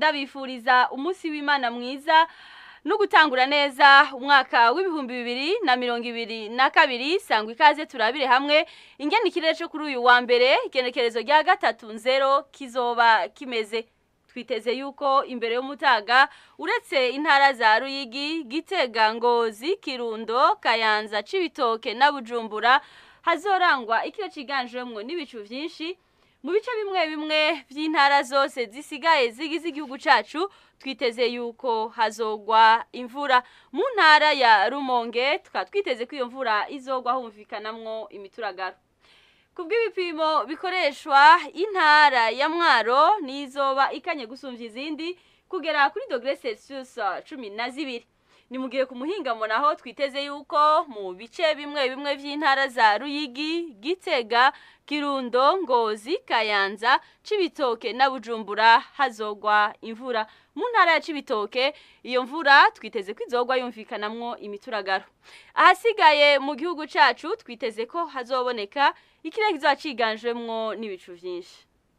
ndabifuriza umunsi w'imana mwiza no gutangura neza umwaka w'ibihumbi bibiri na mirongo ibiri na kabiri sangwa ikaze turabire hamwe ingene ikirere cyo kuri uyu wa mbere igenekerezo rya gatatu nzero kizoba kimeze twiteze yuko imbere y'umutaga uretse intara za ruyigi gitega ngozi kirundo kayanza cibitoke na bujumbura hazorangwa ikiro ciganjemwo n'ibicu vyinshi mu bice bimwe bimwe vy'intara zose zisigaye zigize igihugu cacu twiteze yuko hazogwa imvura mu ntara ya rumonge tukaba twiteze ko iyo mvura izogwa humvikanamwo imituragaro ku bw'ibipimo bikoreshwa intara ya mwaro nizoba ikanye gusumvya izindi kugera kuri dogere celsius cumi na zibiri ni mu gihe ku muhingamo naho twiteze yuko mu bice bimwe bimwe vy'intara za ruyigi gitega kirundo ngozi kayanza cibitoke na bujumbura hazogwa imvura mu ntara ya cibitoke iyo mvura twiteze ko izogwa yumvikanamwo imituragaro ahasigaye mu gihugu cacu twiteze ko hazoboneka ikirere kizoba ciganjemwo n'ibicu vyinshi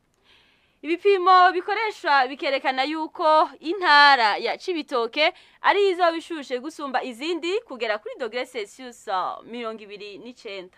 ibipimo bikoreshwa bikerekana yuko intara ya cibitoke ari izo bishushe gusumba izindi kugera kuri dogere celsius mirongo ibiri n'icenda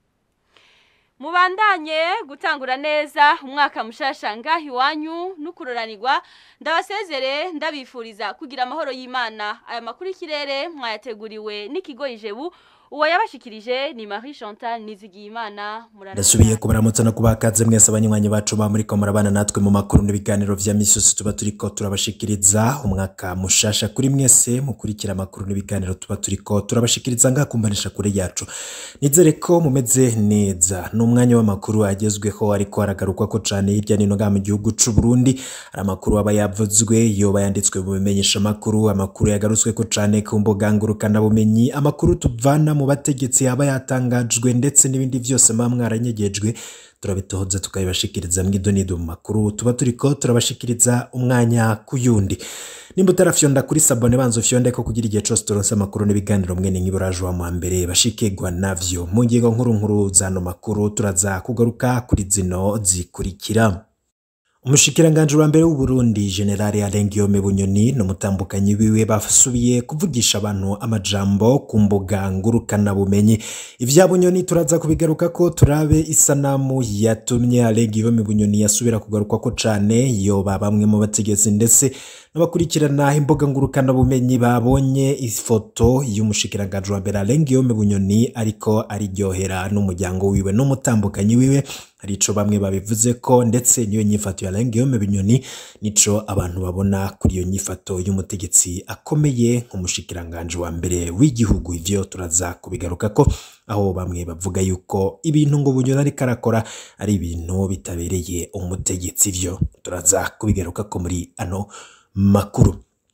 mubandanye gutangura neza umwaka mushasha ngaho iwanyu n'ukuroranirwa ndabasezere ndabifuriza kugira amahoro y'imana aya makuru y'ikirere mwayateguriwe n'ikigo ijebu uwo yabashikirije ni Marie Chantal Nizigiyimana ndasubiye kubaramutsa no kubakaze mwese abanywanyi bacu ba muri ko murabana natwe mu makuru n'ibiganiro vya misusu tuba turiko turabashikiriza umwaka mushasha kuri mwese mukurikira amakuru n'ibiganiro tuba turiko turabashikiriza ngakumbanisha kure yacu nizere ko mumeze neza n'umwanya w'amakuru agezweho ariko aragarukwa ko cane hirya nino ngaha mu gihugu c'u Burundi hari amakuru aba yavuzwe yoba yanditswe mu bimenyesha amakuru amakuru yagarutswe ko cane ku mbuga ngurukana bumenyi amakuru tuvana mu bategetsi yaba yatangajwe ndetse n'ibindi byose muba mwaranyegejwe turabitohoza tukabibashikiriza mw'idonido mu makuru tuba turiko turabashikiriza umwanya ku yundi nimba utarafyonda kuri sabone banza ufyonde ko kugira igihe cose turonse amakuru n'ibiganiro mwene nk'iburaje wa mbere bashikirwa navyo mu ngingo nkuru nkuru zano makuru turaza kugaruka kuri zino zikurikira umushikiranganji wa mbere w'uburundi generali alengiyome bunyoni n'umutambukanyi wiwe basubiye kuvugisha abantu amajambo ku mbuga ngurukana bumenyi ivya bunyoni turaza kubigaruka ko turabe isanamu yatumye alengiyome bunyoni yasubira kugarukwa ko cane yoba bamwe mu bategetsi ndetse n'abakurikirana imbuga ngurukana bumenyi babonye ifoto y'umushikiranganji wa mbere alengiyome bunyoni ariko ariryohera n'umuryango wiwe n'umutambukanyi wiwe hari ico bamwe babivuze ko ndetse niyo nyifato ya Guillaume Binyoni nico abantu babona kuri iyo nyifato y'umutegetsi akomeye nk'umushikiranganje wa mbere w'igihugu ivyo turaza kubigaruka ko aho bamwe bavuga yuko ibintu ngo Bunyoni ariko arakora ari ibintu bitabereye umutegetsi ivyo turaza kubigaruka ko muri ano makuru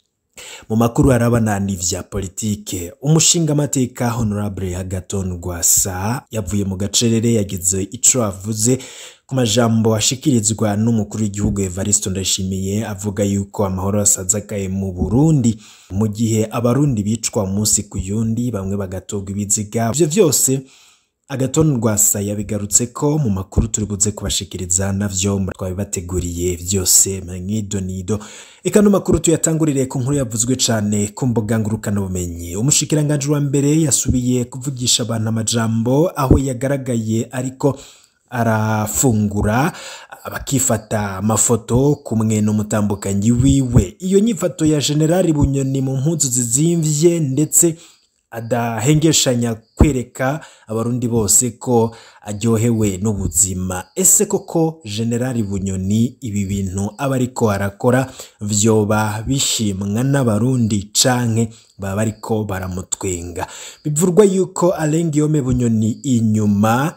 mu makuru harabana n'ivya politike umushinga amateka honorable Agaton Rwasa yavuye mu gacerere yagize ico avuze ku majambo ashikirizwa n'umukuru w'igihugu Evariste Ndayishimiye avuga yuko amahoro asazakaye mu Burundi mu gihe abarundi bicwa umunsi ku yundi bamwe bagatogwa ibiziga ivyo vyose agaton rwasa yabigarutse ko mu makuru turi buze kubashikiriza navyo twabibateguriye vyose mwidonido eka no makuru tuyatangurire ku nkuru yavuzwe cane ku mbuga ngurukana bumenyi umushikiranganje wa mbere yasubiye kuvugisha abantu amajambo aho yagaragaye ariko arafungura bakifata amafoto kumwe n'umutambukanyi wiwe iyo nyifato ya generali bunyoni mu mpuzu zizimvye ndetse adahengeshanya kwereka abarundi bose ko aryohewe n'ubuzima ese koko generali bunyoni ibi bintu aba ariko arakora vyoba bishimwa n'abarundi canke baba bariko baramutwenga bivurwa yuko alengiyome bunyoni inyuma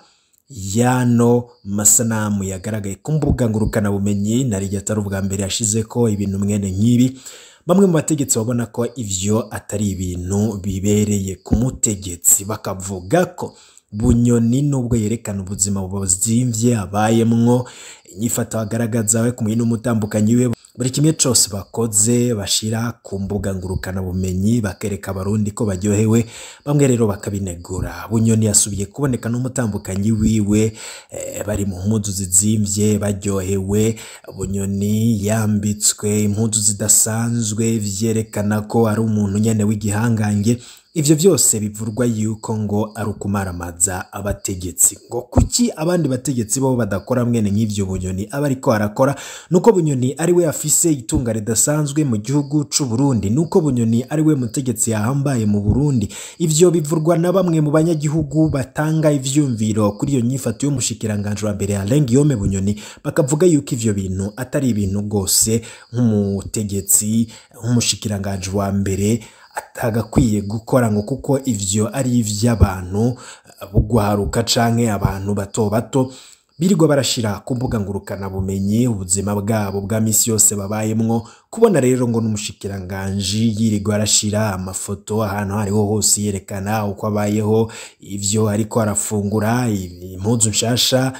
yano masanamu yagaragaye ku mbuga ngurukana bumenyi nari atari ubwa mbere yashize ko ibintu mwene nk'ibi bamwe mu bategetsi babona ko ivyo atari ibintu bibereye ku mutegetsi bakavuga ko bunyoni nubwo yerekana ubuzima buzimvye abayemwo inyifata agaragaza we kumwe n'umutambukanyi we buri kimwe cyose bakoze bashira ku mbuga ngurukana bumenyi bakereka abarundi ko baryohewe bamwe rero bakabinegura bunyoni yasubiye kuboneka n'umutambukanyi wiwe eh, bari mu mpuzu zizimvye baryohewe bunyoni yambitswe impuzu zidasanzwe vyerekana ko ari umuntu nyene w'igihangange ivyo byose bivurwa yuko ngo ari ukumaramaza abategetsi ngo kuki abandi bategetsi bo badakora mwene nk'ivyo bunyoni aba ariko arakora nuko bunyoni ari we afise itunga ridasanzwe mu gihugu c'u Burundi nuko bunyoni ari we mutegetsi yahambaye mu Burundi ivyo bivurwa na bamwe mu banyagihugu batanga ivyumviro kuri iyo nyifato y'umushikiranganje wa mbere Alain Guillaume Bunyoni bakavuga yuko ivyo bintu atari ibintu rwose nk'umutegetsi nk'umushikiranganje wa mbere atagakwiye gukora ngo kuko ivyo ari ivy'abantu bugwaruka canke abantu bato bato birirwa barashira ku mbuga ngurukana bumenyi ubuzima bwabo bwa misi yose babayemwo kubona rero ngo n'umushikiranganji yirirwa arashira amafoto ahantu hariho hose yerekana uko abayeho ivyo ariko arafungura impuzu nshasha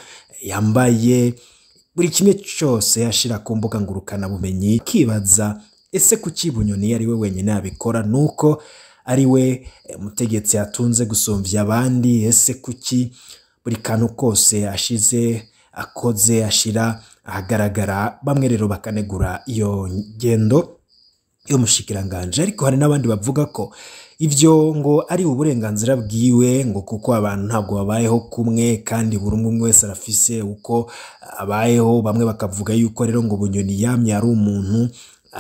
yambaye buri kimwe cyose ashira ku mbuga ngurukana bumenyi kibaza ese kuki bunyoni ari we wenyine yabikora nuko ari we mutegetsi atunze gusumvya abandi ese kuki buri kantu kose ashize akoze ashira ahagaragara bamwe rero bakanegura iyo ngendo y'umushikiranganje ariko hari n'abandi bavuga ko ivyo ngo ari uburenganzira bwiwe ngo kuko abantu ntabwo babayeho kumwe kandi buri umwe umwe wese arafise uko abayeho bamwe bakavuga yuko rero ngo bunyoni yamye ari umuntu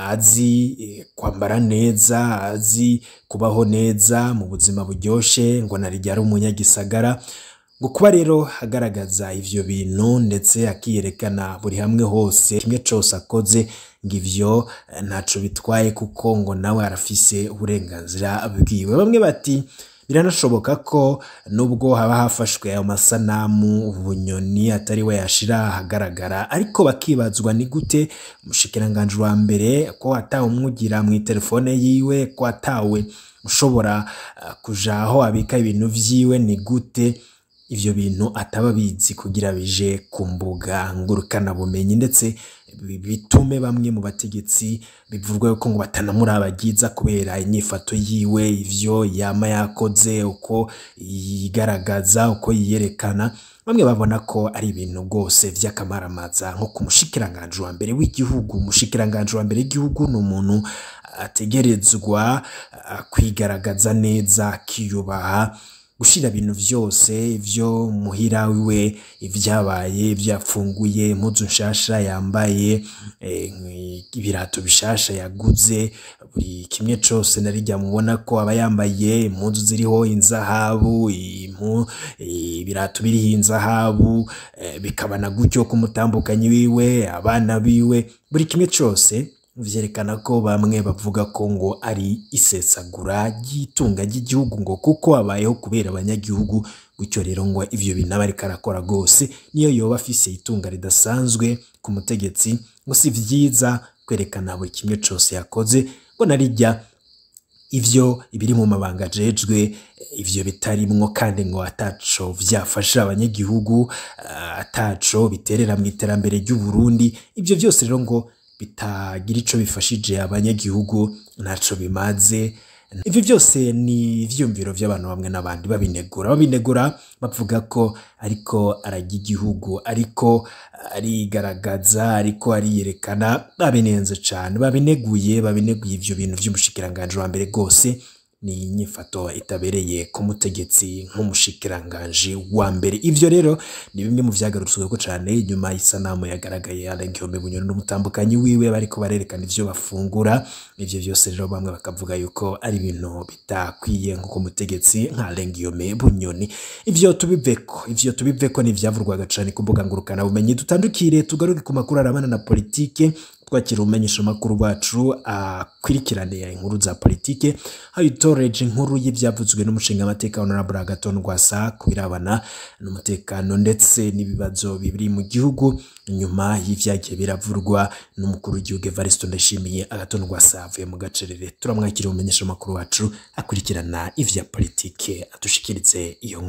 azi kwambara neza azi kubaho neza mu buzima buryoshe ngo narijya ari umunyagisagara ngo kuba rero agaragaza ivyo bintu ndetse akiyerekana buri hamwe hose kimwe cose akoze ngo ivyo ntaco bitwaye kuko ngo nawe arafise uburenganzira bwiwe bamwe bati biranashoboka ko nubwo haba hafashwe ayo masanamu bunyoni atari we yashira ahagaragara ariko bakibazwa ni gute umushikiranganji wa mbere ko atawe umwugira mu telefone yiwe ko atawe ushobora uh, kuja aho abika ibintu vyiwe ni gute ivyo bintu ataba bizi kugira bije ku mbuga ngurukana bumenyi ndetse bitume bamwe mu bategetsi bivurwa yuko ngo batanamurabagiza kubera inyifato yiwe ivyo yama yakoze uko yigaragaza uko yiyerekana bamwe babona ko ari ibintu rwose vy'akamaramaza nko ku mushikiranganje wa mbere w'igihugu umushikiranganje wa mbere w'igihugu ni umuntu ategerezwa kwigaragaza neza akiyubaha gushira ibintu vyose ivyo muhira wiwe ivyabaye ivyafunguye impuzu nshasha yambaye ibirato bishasha yaguze buri kimwe cose narijya mubona ko aba yambaye impuzu ziriho inzahabu ibirato biriho inzahabu bikabana gutyo kumutambukanyi wiwe abana biwe buri kimwe cose vyerekana ko bamwe bavuga ko ngo ari isesagura ry'itunga ry'igihugu ngo kuko abayeho kubera abanyagihugu gutyo rero ngo ivyo bintu aba ariko arakora rwose niyo yoba afise itunga ridasanzwe ku mutegetsi ngo si vyiza kwerekana buri kimwe cose yakoze ngo narijya ivyo ibiri mu mabanga ajejwe ivyo bitarimwo kandi ngo ataco vyafasha abanyagihugu ataco biterera mu iterambere ry'u Burundi ivyo vyose rero ngo bitagira ico bifashije abanyagihugu ntaco bimaze ivyo byose ni ivyumviro vy'abantu bamwe n'abandi babinegura babinegura bavuga ko ariko arajya igihugu ariko arigaragaza ariko ariyerekana babinenze cane babineguye babineguye ivyo bintu vy'umushikiranganje wa mbere rwose ni inyifato itabereye ku mutegetsi nk'umushikiranganji wa mbere ivyo rero ni bimwe mu vyagarutsweko cane nyuma y'isanamu yagaragaye Alain Guillaume Bunyoni n'umutambukanyi wiwe bariko barerekana ivyo bafungura ivyo vyose rero bamwe bakavuga yuko ari ibintu bitakwiye nk'uko umutegetsi nka Alain Guillaume Bunyoni ivyo tubiveko ivyo tubiveko ni ivyavurwaga cane ku mbuga ngurukana bumenyi dutandukire tugaruke ku makuru arabana na politike twakira umenyesha makuru bacu akwirikirane inkuru za politike aho itoreje inkuru y'ivyavuzwe n'umushinga amateka honorable Agathon Rwasa kubirabana n'umutekano ndetse n'ibibazo bibiri mu gihugu nyuma y'ivyagiye biravurwa n'umukuru w'igihugu Evariste Ndayishimiye Agathon Rwasa avuye mu gacerere turamwakira umenyesha makuru wacu akurikirana ivya politike atushikirize iyo nkuru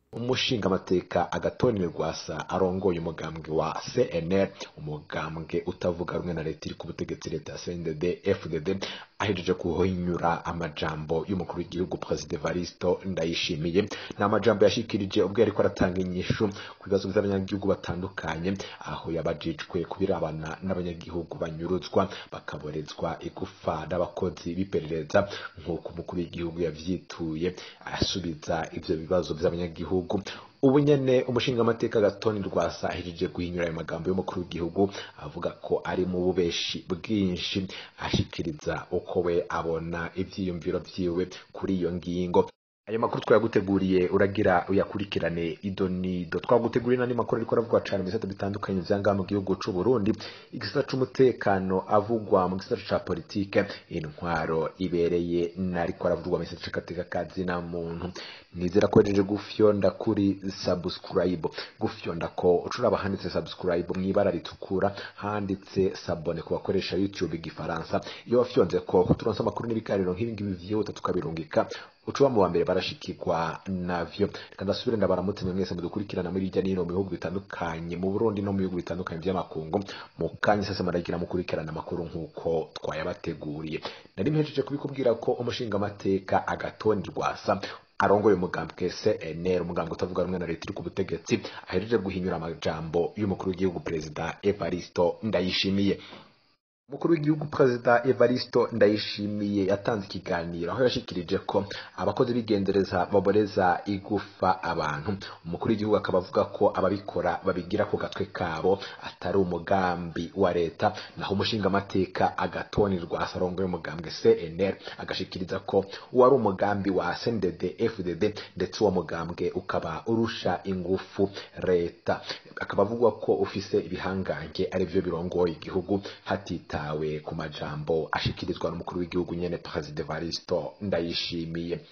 umushingamateka agatoni rwasa arongoye umugambwe wa cnr umugambwe utavuga rumwe na leta iri ku butegetsi leta ya cndd fdd ahejeje kuhinyura amajambo y'umukuru w'igihugu perezida evaristo ndayishimiye ni amajambo yashikirije ubwo yariko aratanga inyishu ku bibazo by'abanyagihugu batandukanye aho yabajijwe kubirabana n'abanyagihugu banyuruzwa bakaborezwa igufa n'abakozi b'iperereza nk'uko umukuru w'igihugu yavyituye asubiza ivyo bibazo by'abanyagihugu ubu nyene umushingamateka gatoni rwasa ahejeje guhinyura ayo magambo y'umukuru w'igihugu avuga ko ari mu bubeshi bwinshi ashikiriza uko we abona ivyiyumviro vyiwe kuri iyo ngingo ayo makuru twayaguteguriye uragira uyakurikirane idonido twaguteguriye n'andi makuru ariko aravugwa cane mu bisata bitandukanye vya ngaha mu gihugu c'u Burundi igisata c'umutekano avugwa mu gisata ca politike intwaro ibereye nariko aravugwa mu gisata c'agateka kazina muntu nizera ko hejeje gufyonda kuri subscribe gufyonda ko ucuraba handitse subscribe mw'ibara ritukura handitse sabone ku bakoresha youtube igifaransa iyo wafyonze ko turonse amakuru n'ibiganiro nk'ibi ngibi vyihuta tukabirungika ucuba mu wa mbere barashikirwa navyo reka ndasubire ndabaramutse mwe mwese mudukurikirana muri hirya n'ino mu bihugu bitandukanye mu burundi no mu bihugu bitandukanye vy'amakungu mu kanya sase maragira mukurikirana amakuru nk'uko twayabateguriye nari mpejeje kubikubwira ko umushingamateka agatoni rwasa arongoye umugambwe CNL umugambwe utavuga rumwe na leta iri ku butegetsi ahejeje guhinyura amajambo y'umukuru w'igihugu perezida Evaristo Ndayishimiye umukuru w'igihugu perezida Evaristo Ndayishimiye yatanze ikiganiro aho yashikirije ko abakozi b'igendereza baboreza igufa abantu umukuru w'igihugu akaba avuga ko ababikora babigira ku gatwe kabo atari umugambi wa leta naho umushingamateka agatoni rwasa arongoye umugambwe CNL agashikiriza ko wari umugambi wa CNDD FDD ndetse uwo mugambwe ukaba urusha ingufu leta akaba avuga ko ufise ibihangange arivyo birongoye igihugu hatita yitawe ku majambo ashikirizwa n'umukuru w'igihugu nyene Perezida Evaristo Ndayishimiye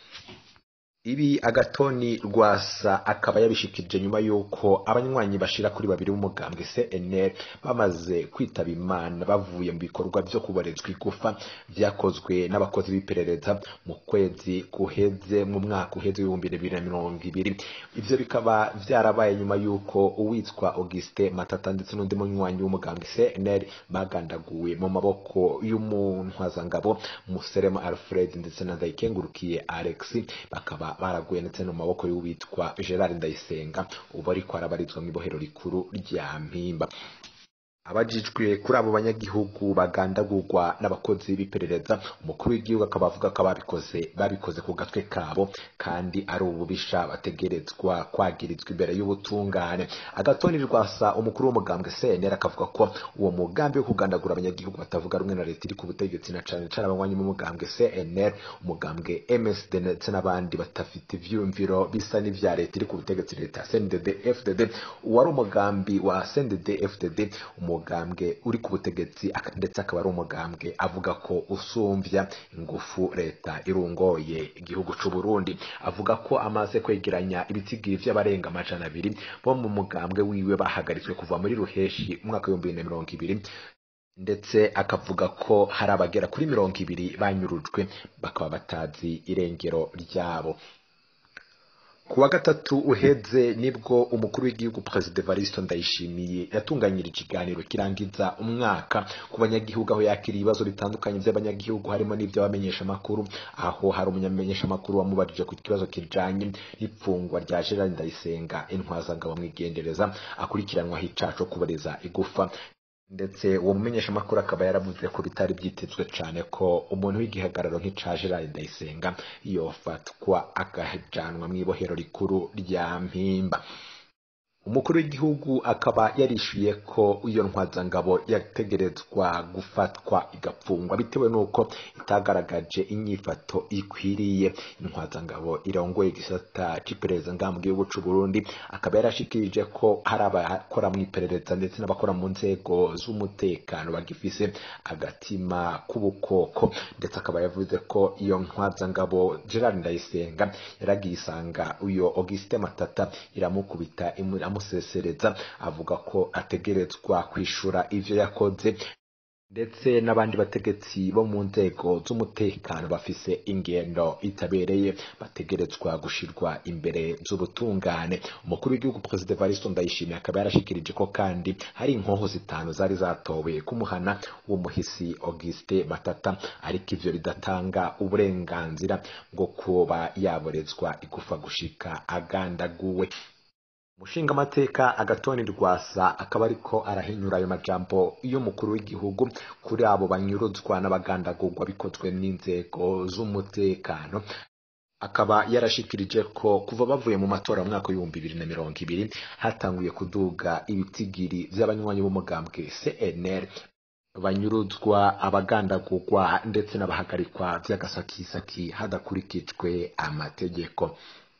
ibi agatoni rwasa akaba yabishikirije nyuma y'uko abanywanyi bashira kuri babiri b'umugambwe CNL bamaze kwitaba imana bavuye mu bikorwa vyo kuborezwa igufa vyakozwe n'abakozi b'iperereza mu kwezi guheze mu mwaka uheze w'ibihumbi bibiri na mirongo ibiri ivyo bikaba vyarabaye nyuma y'uko uwitwa Auguste Matata ndetse n'undi munywanyi w'umugambwe CNL bagandaguwe mu maboko y'umuntwazangabo Muserema Alfred ndetse na Ndayikengurukiye Alex bakaba baraguye ndetse no mu maboko y'uwitwa Gerard Ndayisenga ubu ariko arabarizwa mu ibohero rikuru rya Mpimba abajijwe kuri abo banyagihugu bagandagurwa n'abakozi b'iperereza umukuru w'igihugu akaba avuga ko ababikoze babikoze ku gatwe kabo kandi ari ububisha bategerezwa kwagirizwa imbere y'ubutungane agatoni rwasa umukuru w'umugambwe CNL akavuga ko uwo mugambi wo kugandagura abanyagihugu batavuga rumwe na leta iri ku butegetsi na cane cane abanywanyi b'umugambwe CNL umugambwe MSD ndetse n'abandi batafite ivyumviro bisa n'ivya leta iri ku butegetsi leta CNDD FDD uwari umugambi wa CNDD FDD umugambwe uri ku butegetsi ndetse akaba ari umugambwe avuga ko usumvya ingufu leta irungoye igihugu c'u Burundi avuga ko amaze kwegeranya ibitigiri vy'abarenga amajana abiri bo mu mugambwe wiwe bahagaritswe kuva muri ruheshi umwaka w'ibihumbi bibiri na mirongo ibiri ndetse akavuga ko hari abagera kuri mirongo ibiri banyurujwe bakaba batazi irengero ryabo ku wa gatatu uheze nibwo umukuru w'igihugu perezida Evaristo Ndayishimiye yatunganyirije ikiganiro kirangiza umwaka ku banyagihugu aho yakiriye ibibazo bitandukanye by'abanyagihugu harimo n'iby'abamenyesha amakuru aho hari umunyamenyesha amakuru wamubajije ku kibazo kijanye n'ipfungwa rya Gerard Ndayisenga intwazangabo mwigendereza akurikiranwaho icaha co kuboreza igufa ndetse uwo mumenyesha amakuru akaba yaravuze ko bitari byitezwe cyane ko umuntu w'igihagararo nk'ica Gerard Ndayisenga yofatwa akajanwa mu ibohero rikuru rya Mpimba umukuru w'igihugu akaba yarishyuye ko iyo ntwazangabo yategerezwa gufatwa igapfungwa bitewe n'uko itagaragaje inyifato ikwiriye intwazangabo irongoye igisata c'iperereza ngaha mu gihugu c'u Burundi akaba yarashikirije ko hari abakora mu iperereza ndetse n'abakora mu nzego z'umutekano bagifise agatima k'ubukoko ndetse akaba yavuze ko iyo ntwazangabo Gerard Ndayisenga yaragiye isanga uyo Auguste Matata iramukubita imu amusesereza avuga ko ategerezwa kwishura ivyo yakoze ndetse n'abandi bategetsi bo mu nzego z'umutekano bafise ingendo itabereye bategerezwa gushirwa imbere z'ubutungane umukuru w'igihugu perezida Evariste Ndayishimiye akaba yarashikirije ko kandi hari inkoho zitanu zari zatowe kumuhana w'umuhisi Auguste Matata ariko ivyo bidatanga uburenganzira bwo kuba yaborezwa igufa gushika agandaguwe umushingamateka agatoni rwasa akaba ariko arahinyura ayo majambo y'umukuru w'igihugu kuri abo banyuruzwa n'abagandagurwa bikozwe n'inzego z'umutekano akaba yarashikirije ko kuva bavuye mu matora mu mwaka w'ibihumbi bibiri na mirongo ibiri hatanguye kuduga ibitigiri vy'abanywanyi b'umugambwe CNL banyuruzwa abagandagurwa ndetse n'abahagarikwa vy'agasakisaki hadakurikijwe amategeko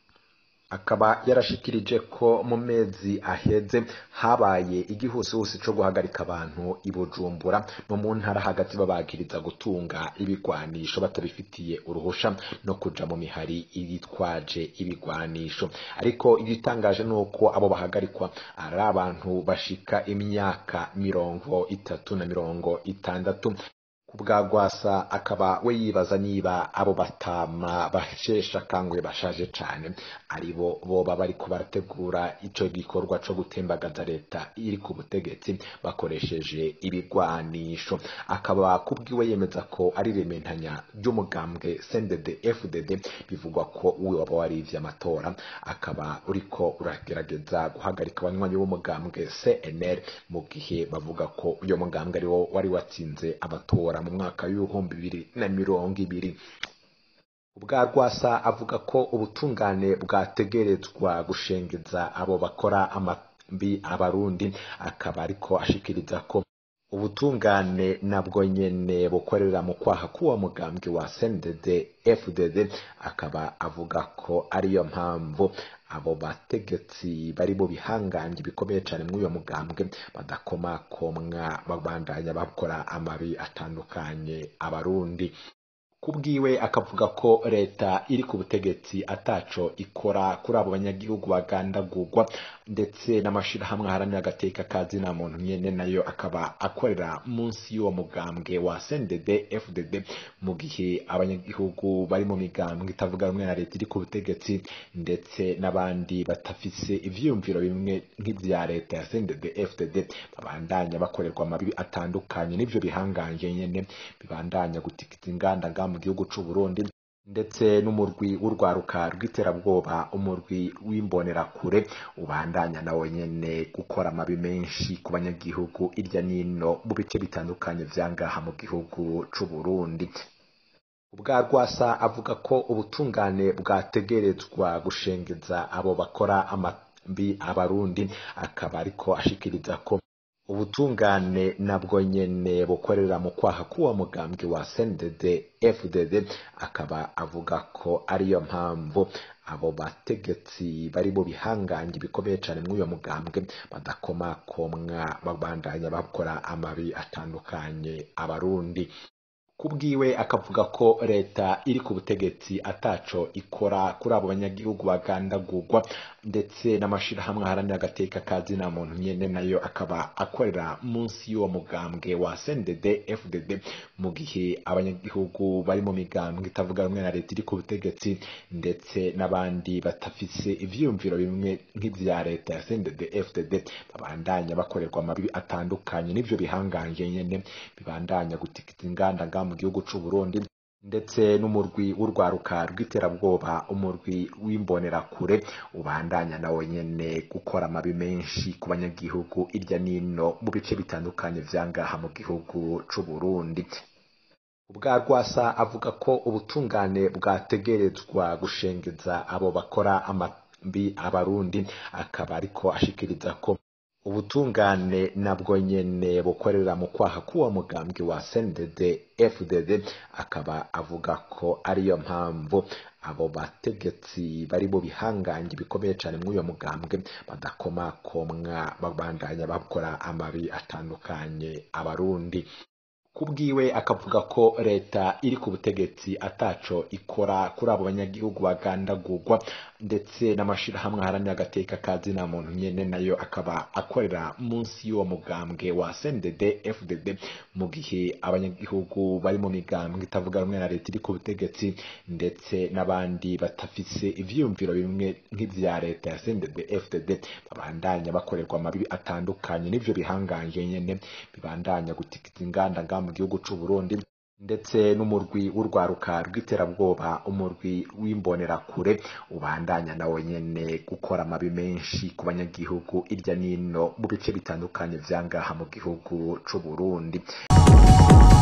akaba yarashikirije ko mu mezi aheze habaye igihusihusi co guhagarika abantu i Bujumbura no mu ntara hagati babagiriza gutunga ibigwanisho batabifitiye uruhusha no kuja mu mihari yitwaje ibigwanisho ariko igitangaje nuko abo bahagarikwa ari abantu bashika imyaka mirongo itatu na mirongo itandatu kubwa Rwasa akaba we yibaza niba abo batama bashesha kanguye bashaje cane aribo boba bariko barategura ico gikorwa co gutembagaza leta iri ku butegetsi bakoresheje ibigwanisho akaba kubwiwe yemeza ko ari rementanya ry'umugambwe CNDD FDD bivugwa ko uwe waba warivye amatora akaba uriko uragerageza guhagarika abanywanyi b'umugambwe CNL mu gihe bavuga ko uyo mugambwe ariwo wari watsinze amatora mu mwaka w'ibihumbi bibiri na mirongo ibiri ubwa rwasa avuga ko ubutungane bwategerezwa gushengeza abo bakora amabi abarundi akaba ariko ashikiriza ko ubutungane nabwo nyene bukorera mu kwaha k'uwo mugambwe wa CNDD FDD akaba avuga ko ariyo mpamvu abo bategetsi bari mu bihangange bikomeye cyane muri uyo mugambwe badakomakomwa babandanya bakora amabi atandukanye abarundi kubwiwe akavuga ko leta iri ku butegetsi ataco ikora kuri abo banyagihugu bagandagurwa ndetse n'amashirahamwe aharanira agateka ka zina muntu nyene nayo akaba akorera munsi y'uwo mugambwe wa CNDD FDD mu gihe abanyagihugu bari mu migambwe itavuga rumwe na leta iri ku butegetsi ndetse n'abandi batafise ivyiyumviro bimwe nk'ivya leta ya CNDD FDD babandanya bakorerwa amabi atandukanye n'ivyo bihanganje nyene bibandanya gutikita inganda mu gihugu c'u Burundi ndetse n'umurwi w'urwaruka rw'iterabwoba umurwi w'imbonerakure ubandanya nawe nyene gukora amabi menshi ku banyagihugu irya nino mu bice bitandukanye vyangaha mu gihugu c'u Burundi ubwa rwasa avuga ko ubutungane bwategerezwa gushengeza abo bakora amabi abarundi akaba ariko ashikiriza ko ubutungane nabwo nyene bukorera mu kwaha k'uwo mugambwe wa CNDD FDD akaba avuga ko ariyo mpamvu abo bategetsi bari mu bihangange bikomeye cyane muri uyo mugambwe badakomakomwa babandanya bakora amabi atandukanye abarundi kubwiwe akavuga ko leta iri ku butegetsi ataco ikora kuri abo banyagihugu bagandagurwa ndetse n'amashirahamwe aharanira agateka ka zina muntu nyene nayo akaba akorera munsi y'uwo mugambwe wa CNDD FDD mu gihe abanyagihugu bari mu migambwe itavuga rumwe na leta iri ku butegetsi ndetse n'abandi batafise ivyiyumviro bimwe nk'ivya leta ya CNDD FDD babandanya bakorerwa amabi atandukanye n'ivyo bihanganje nyene bibandanya gutikita inganda nga mu gihugu c'u Burundi ndetse n'umurwi w'urwaruka rw'iterabwoba umurwi w'imbonerakure ubandanya nawe nyene gukora amabi menshi ku banyagihugu irya nino mu bice bitandukanye vyangaha mu gihugu c'u Burundi ubwa rwasa avuga ko ubutungane bwategerezwa gushengeza abo bakora amabi abarundi akaba ariko ashikiriza ko ubutungane nabwo nyene bukorera mu kwaha k'uwo mugambwe wa CNDD FDD akaba avuga ko ariyo mpamvu abo bategetsi bari mu bihangange bikomeye cyane muri uyo mugambwe badakomakomwa babandanya bakora amabi atandukanye abarundi kubwiwe akavuga ko leta iri ku butegetsi ataco ikora kuri abo banyagihugu bagandagurwa ndetse n'amashirahamwe aharanira agateka kazina muntu nyene nayo akaba akorera munsi y'uwo mugambwe wa CNDD FDD mu gihe abanyagihugu bari mu migambwe itavuga rumwe na leta iri ku butegetsi ndetse n'abandi batafise ivyiyumviro bimwe nk'ivya leta ya CNDD FDD babandanya bakorerwa amabibi atandukanye n'ivyo bihangange nyene bibandanya gutikiza inganda nga mu gihugu c'u Burundi ndetse n'umurwi w'urwaruka rw'iterabwoba umurwi w'imbonerakure ubandanya nawe nyene gukora amabi menshi ku banyagihugu irya nino mu bice bitandukanye vya ngaha mu gihugu c'u Burundi